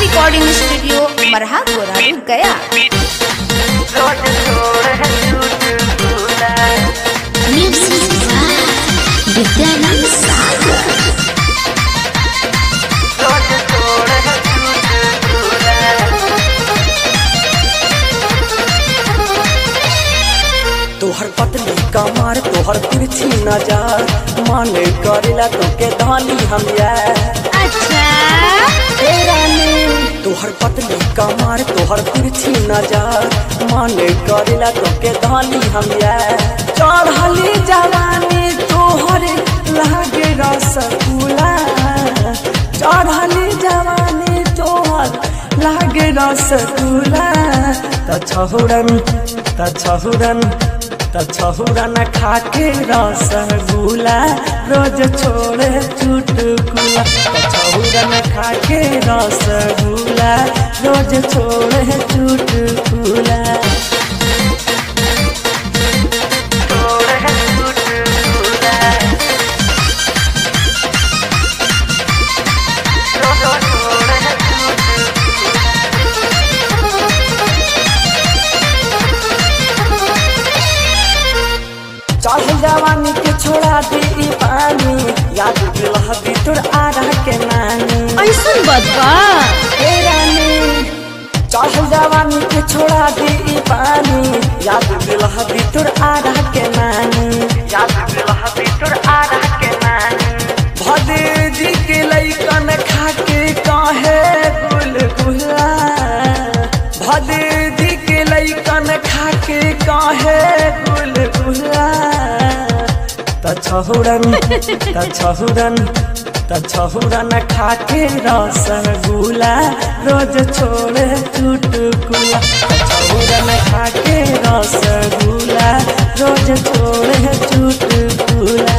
recording studio मरहा गोरा गया Music Vidyanand Sagar तोहर पतली कमर तोहर तिरछी नजर मन करेला तोके धानी हम अच्छा ए रानी तोहर पतली कमर तोहर तिरछी नजर मन करेला तोके धानी हम चढ़ली जवानी तोहर लागे रसगुल्ला चढ़ली जवानी तोहर लागे रसगुल्ला त छहुरन त छहुरन त छहुरन खाके रसगुल्ला रोज छोड़े चुटकुला त छहुरन खाके रसगुल्ला रोज छोड़े चुटकुला चढ़ जवानी के छोड़ा दी ई पानी याद दिलह दी तोर आरा के नानी ऐसन बदबा ए रानी चढ़ जवानी के छोड़ा दी ई पानी याद दिलह दी तोर आरा के नानी याद दिलह दी तोर आरा के नानी भदे जी के लइकन खा के काहे गुलगुला भदे जी के लइकन खा के काहे गुलगुला त छहुरन त छहुरन त छहुरन खाके रसगुल्ला रोज छोड़े चुटकुला त छहुरन खाके रसगुल्ला रोज छोड़े चुटकुला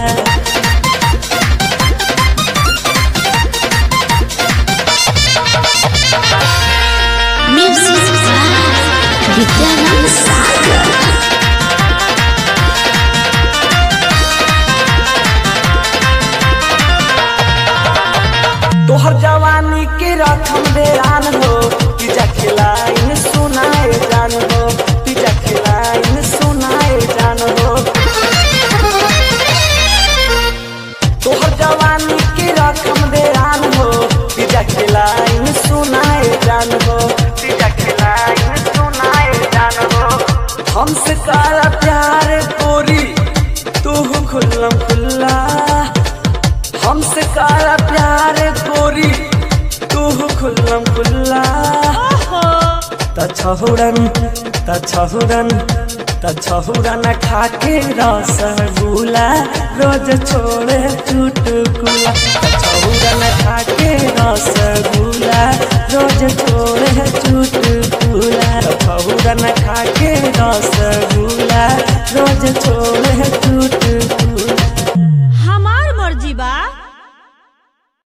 Music Vidyanand Sagar तोहर जवानी के रखम बेरान हो पिजा खिलाइन सुनाए जान हो पिजा खिलाइन सुनाए जान हो तोहर जवानी के रखम बेरान हो पिजा खिलाइन सुनाए जान हो पिजा खिलाइन सुनाए जान हो हमसे काला प्यार कोरी तू खुल्लम खुल्ला हमसे काला प्यार गोरी तू खुल्लम खुल्ला त छहुरन त छहुरन त छहुरन खाके रसगुल्ला रोज छोड़े चुटकुला त छहुरन खाके रसगुल्ला रोज छोड़े चुटकुला त छहुरन खाके रसगुल्ला रोज छोड़े चुटकुला